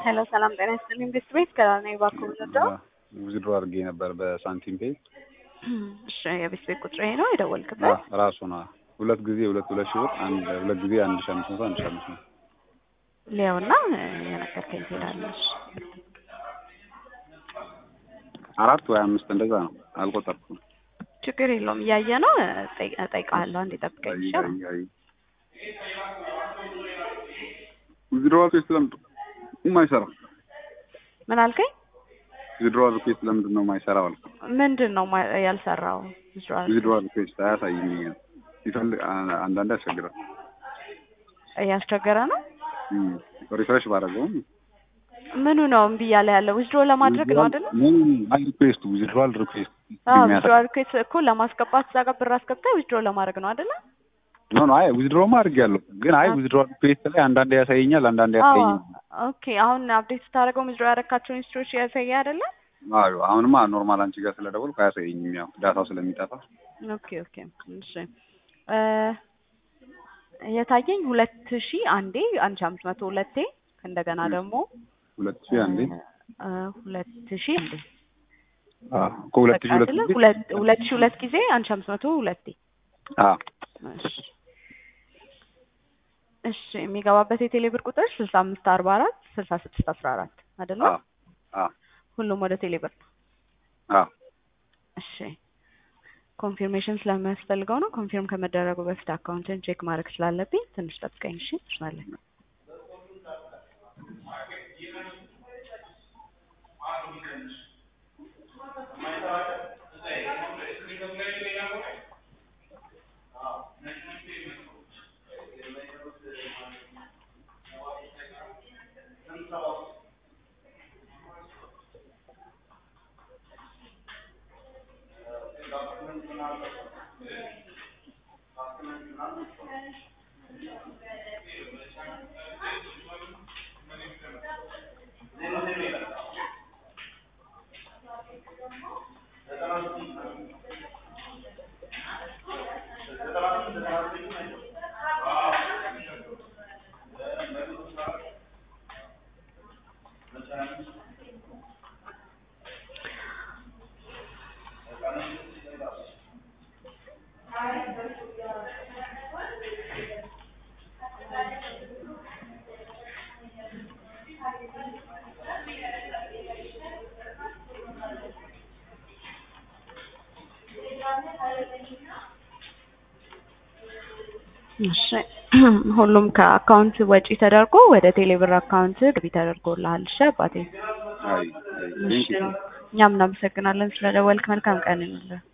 ሄሎ ሰላም ጤና ይስጥልኝ። ቤት ቤት ከላኔ ባኮ ምንወደው ዊዝድሮ አድርጌ ነበር በሳንቲም ፔይ። እሺ የቤት ቤት ቁጥሬ ነው የደወልክበት? ራሱ ነው ሁለት ጊዜ ሁለት ሁለት ሺህ ብር አንድ ሁለት ጊዜ አንድ ሺህ አምስት መቶ አንድ ሺህ አምስት መቶ ሊያውና የነገርከኝ ትሄዳለች። አራት ወይ አምስት እንደዛ ነው አልቆጠርኩም። ችግር የለውም እያየ ነው እጠይቅሃለሁ። አንዴ ጠብቀኝ ይሻላል። ዊዝድሮ ሪኩዌስት ለምንድን ነው የማይሰራው? ምን አልከኝ? ዊዝድሮ ሪኩዌስት ለምንድን ነው የማይሰራው አልኩ። ምንድን ነው ማ- ያልሰራው? withdrawal ዊዝድሮ ሪኩዌስት አያሳይም። ይፈልግ አንዳንዴ ያስቸግራል። እያስቸገረ ነው። ሪፍሬሽ ባደረገውም ምኑ ነው እምቢ እያለ ያለው? ዊዝድሮ ለማድረግ ነው አይደለ? አይ ሪኩዌስት ዊዝድሮዋል ሪኩዌስት ዊዝድሮ ሪኩዌስት እኮ ለማስገባት እዛ ጋር ብር አስገብተህ ዊዝድሮ ለማድረግ ነው አይደለ? ኖ ኖ አይ ዊዝድሮማ አድርጌያለሁ፣ ግን አይ ዊዝድሮዋል ሪኩዌስት ላይ አንዳንዴ ያሳየኛል፣ አንዳንዴ አዎ ያሳየኛል። ኦኬ። አሁን አፕዴት ስታደርገው ዊዝድሮ ያደረካቸውን ሂስትሪዎች ያሳየ አይደለ? አዎ አሁንማ ኖርማል አንቺ ጋር ስለደወልኩ አያሳየኝም፣ ያው ዳታው ስለሚጠፋ ኦኬ ኦኬ። እሺ እ የታየኝ ሁለት ሺህ አንዴ አንድ ሺህ አምስት መቶ ሁለቴ እንደገና ደግሞ ሁለት ሺህ አንዴ እ ሁለት ሺህ አንዴ አዎ እኮ ሁለት ሺህ ሁለት አይደለ? ጊዜ ሁለት ሁለት ሺህ ሁለት ጊዜ አንድ ሺህ አምስት መቶ ሁለቴ አዎ እሺ እሺ የሚገባበት የቴሌ ብር ቁጥር ስልሳ አምስት አርባ አራት ስልሳ ስድስት አስራ አራት አይደለ? አዎ አዎ ሁሉም ወደ ቴሌ ብር ነው። አዎ እሺ ኮንፊርሜሽን ስለሚያስፈልገው ነው። ኮንፊርም ከመደረጉ በፊት አካውንትን ቼክ ማድረግ ስላለብኝ ትንሽ ጠብቀኝ። እሺ ትችላለህ። እሺ ሁሉም ከአካውንት ወጪ ተደርጎ ወደ ቴሌብር አካውንት ገቢ ተደርጎልሃል። እሺ አባቴ። አይ አይ እሺ ቴንክ ዩ እኛም እናመሰግናለን ስለደወልክ። መልካም ቀን ይሁንልህ።